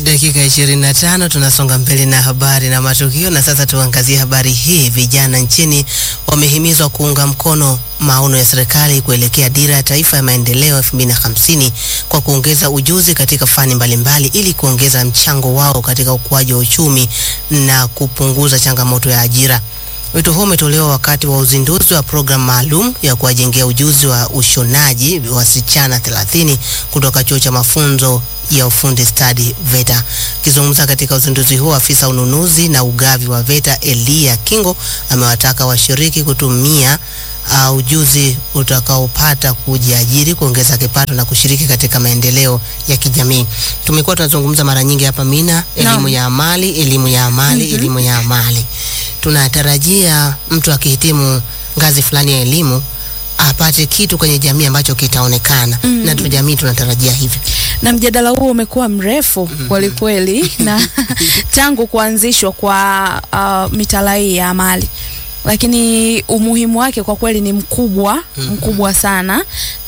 Dakika 25 tunasonga mbele na habari na matukio, na sasa tuangazie habari hii. Vijana nchini wamehimizwa kuunga mkono maono ya serikali kuelekea dira ya taifa ya maendeleo 2050 kwa kuongeza ujuzi katika fani mbalimbali ili kuongeza mchango wao katika ukuaji wa uchumi na kupunguza changamoto ya ajira. Wito huo umetolewa wakati wa uzinduzi wa programu maalum ya kuwajengea ujuzi wa ushonaji wasichana 30 kutoka chuo cha mafunzo ya ufundi stadi VETA. Akizungumza katika uzinduzi huo, afisa ununuzi na ugavi wa VETA Elia Kingo amewataka washiriki kutumia uh, ujuzi utakaopata kujiajiri, kuongeza kipato na kushiriki katika maendeleo ya kijamii. Tumekuwa tunazungumza mara nyingi hapa Mina, elimu Naam. ya amali, elimu ya amali, Mhm. elimu ya amali. Tunatarajia mtu akihitimu ngazi fulani ya elimu apate kitu kwenye jamii ambacho kitaonekana Mhm. na tu jamii tunatarajia hivyo. na mjadala huo umekuwa mrefu kweli kweli, na tangu kuanzishwa kwa uh, mitaala hii ya amali, lakini umuhimu wake kwa kweli ni mkubwa Mhm. mkubwa sana,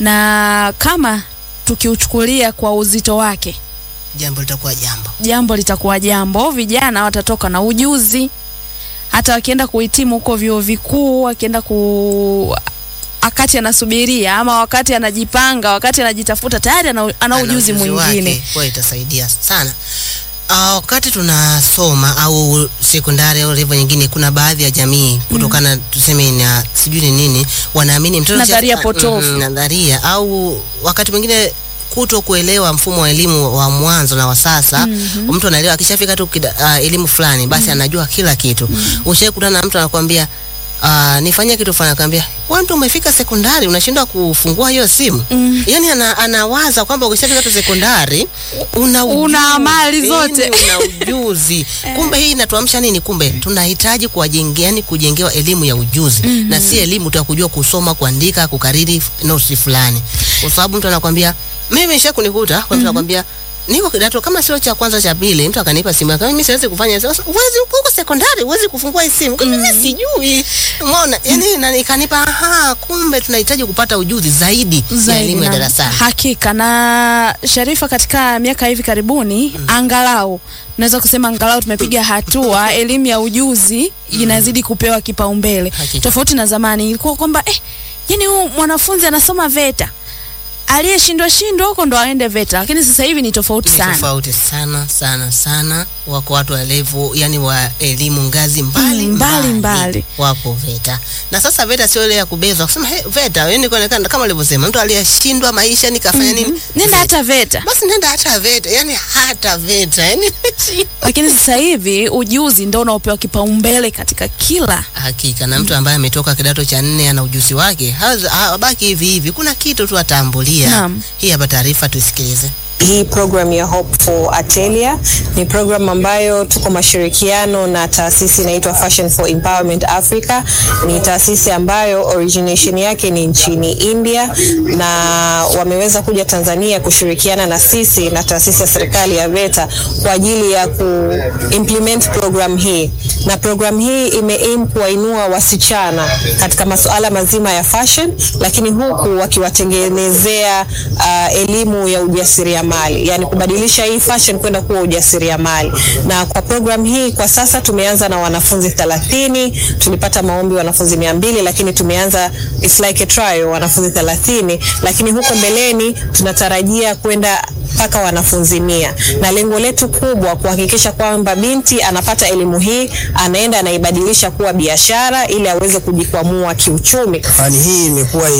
na kama tukiuchukulia kwa uzito wake, Jambo litakuwa jambo. jambo litakuwa jambo. Vijana watatoka na ujuzi, hata wakienda kuhitimu huko vyuo vikuu, wakienda ku wakati anasubiria ama wakati anajipanga, wakati anajitafuta, tayari ana, ana ujuzi mwingine. wake, kwa itasaidia sana. Ah, wakati tunasoma au sekondari au level nyingine, kuna baadhi ya jamii kutokana tuseme na sijui ni nini, wanaamini mtoto Nadharia cha- potofu. Mhm, nadharia au wakati mwingine kuto kuelewa mfumo wa elimu wa mwanzo na wa sasa. Mhm. Mtu anaelewa akishafika tu kida- ah, elimu fulani basi anajua kila kitu. Ushawahi kutana na mtu anakuambia Uh, nifanyie kitu fulani akamwambia, wewe ndio umefika sekondari unashindwa kufungua hiyo simu. Mm. Yaani ana, anawaza kwamba ukishafika tu sekondari una ujuzi, Una amali zote. yaani una ujuzi. Kumbe hii inatuamsha nini? Kumbe tunahitaji kuwajengea, yani kujengewa elimu ya ujuzi na si elimu tu ya kujua kusoma, kuandika, kukariri nosi fulani, kwa sababu mtu anakwambia mimi imesha kunikuta kwa mtu anakwambia niko kidato kama sio cha kwanza cha pili, mtu akanipa simu yake, mimi siwezi kufanya hivyo. Sasa Uwezi huko sekondari, uwezi kufungua hii simu. Mimi sijui. Umeona? Yani na nikanipa aha, kumbe tunahitaji kupata ujuzi zaidi, ya zaidi elimu ya na- darasani. Hakika na Sharifa, katika miaka hivi karibuni angalau naweza kusema angalau tumepiga hatua, elimu ya ujuzi inazidi kupewa kipaumbele, Hakika. tofauti na zamani ilikuwa kwamba eh, yani huyu mwanafunzi anasoma VETA aliyeshindwa shindwa huko ndo aende VETA, lakini sasa hivi ni tofauti Ni sana. tofauti sana sana sana. Wako watu wa level yani wa elimu ngazi mbali Mm, mbali, mbali. wapo VETA na sasa VETA sio ile ya kubezwa kusema hey, VETA yani kuonekana kama ulivyosema, mtu aliyeshindwa maisha nikafanya nini, Nenda VETA. hata VETA. basi nenda hata VETA, yani hata VETA yani Lakini sasa hivi ujuzi ndo unaopewa kipaumbele katika kila hakika. Na mtu ambaye ametoka kidato cha nne ana ujuzi wake haza- habaki hivi hivi, kuna kitu tu atambulia. Naam. Hii hapa taarifa tuisikilize. Hii program ya Hope for Atelier ni program ambayo tuko mashirikiano na taasisi inaitwa Fashion for Empowerment Africa. Ni taasisi ambayo origination yake ni nchini India na wameweza kuja Tanzania kushirikiana na sisi na taasisi ya serikali ya VETA kwa ajili ya ku implement program hii, na program hii ime aim kuwainua wasichana katika masuala mazima ya fashion, lakini huku wakiwatengenezea uh, elimu ya ujasiriamali, yani kubadilisha hii fashion kwenda kuwa ujasiriamali. Na kwa program hii kwa sasa tumeanza na wanafunzi 30, tulipata maombi wanafunzi 200, lakini tumeanza it's like a trial wanafunzi 30, lakini huko mbeleni tunatarajia kwenda mpaka wanafunzi mia, na lengo letu kubwa kuhakikisha kwamba binti anapata elimu hii, anaenda anaibadilisha kuwa biashara ili aweze kujikwamua kiuchumi. Fani hii imekuwa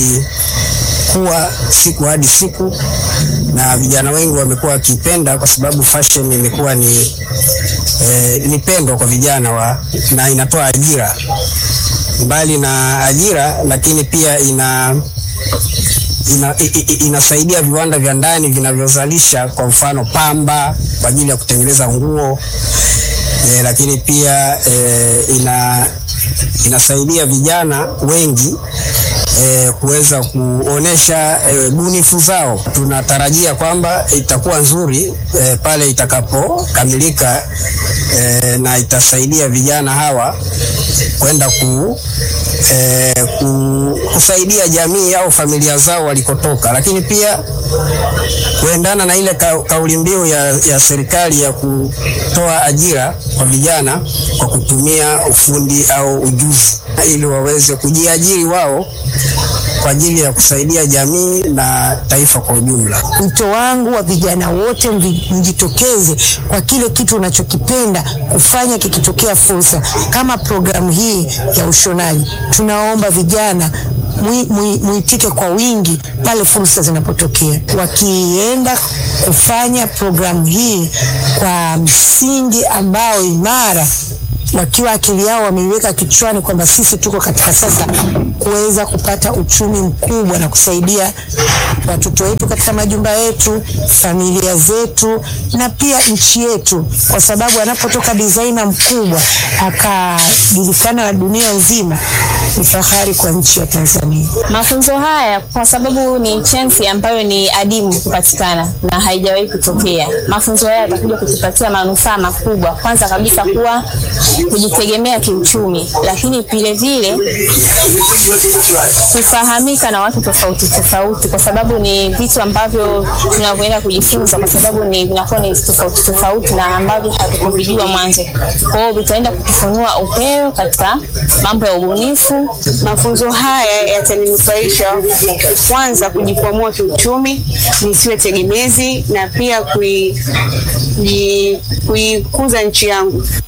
ikikua siku hadi siku na vijana wengi wamekuwa wakipenda kwa sababu fashion imekuwa ni eh, ni pendo kwa vijana wa, na inatoa ajira mbali na ajira, lakini pia ina ina, i, i, inasaidia viwanda vya ndani vinavyozalisha kwa mfano pamba kwa ajili ya kutengeneza nguo e, lakini pia e, ina inasaidia vijana wengi e, kuweza kuonesha e, bunifu zao. Tunatarajia kwamba itakuwa nzuri e, pale itakapokamilika e, na itasaidia vijana hawa kwenda ku eh, ku, kusaidia jamii au familia zao walikotoka, lakini pia kuendana na ile ka, kauli mbiu ya, ya serikali ya kutoa ajira kwa vijana kwa kutumia ufundi au ujuzi ili waweze kujiajiri wao kwa ajili ya kusaidia jamii na taifa kwa ujumla. Wito wangu wa vijana wote mvi- mjitokeze kwa kile kitu unachokipenda kufanya kikitokea fursa kama programu hii ya ushonaji. Tunaomba vijana mwi- mwi- muitike kwa wingi pale fursa zinapotokea, wakienda kufanya programu hii kwa msingi ambao imara wakiwa akili yao wameiweka kichwani kwamba sisi tuko katika sasa kuweza kupata uchumi mkubwa na kusaidia watoto wetu katika majumba yetu, familia zetu na pia nchi yetu, kwa sababu anapotoka designer mkubwa akajulikana na dunia nzima, ni fahari kwa nchi ya Tanzania. Mafunzo haya kwa sababu ni chance ambayo ni adimu kupatikana na haijawahi kutokea. Mafunzo haya yatakuja kutupatia manufaa makubwa, kwanza kabisa kuwa kujitegemea kiuchumi, lakini vile vile kufahamika na watu tofauti tofauti, kwa sababu ni vitu ambavyo tunavyoenda kujifunza, kwa sababu ni vinakuwa ni tofauti tofauti na ambavyo hatukuvijua mwanzo. Kwa hiyo vitaenda kutufunua upeo katika mambo ya ubunifu. Mafunzo haya yataninufaisha kwanza kujikwamua kiuchumi, nisiwe tegemezi na pia kui- ji- kuikuza nchi yangu.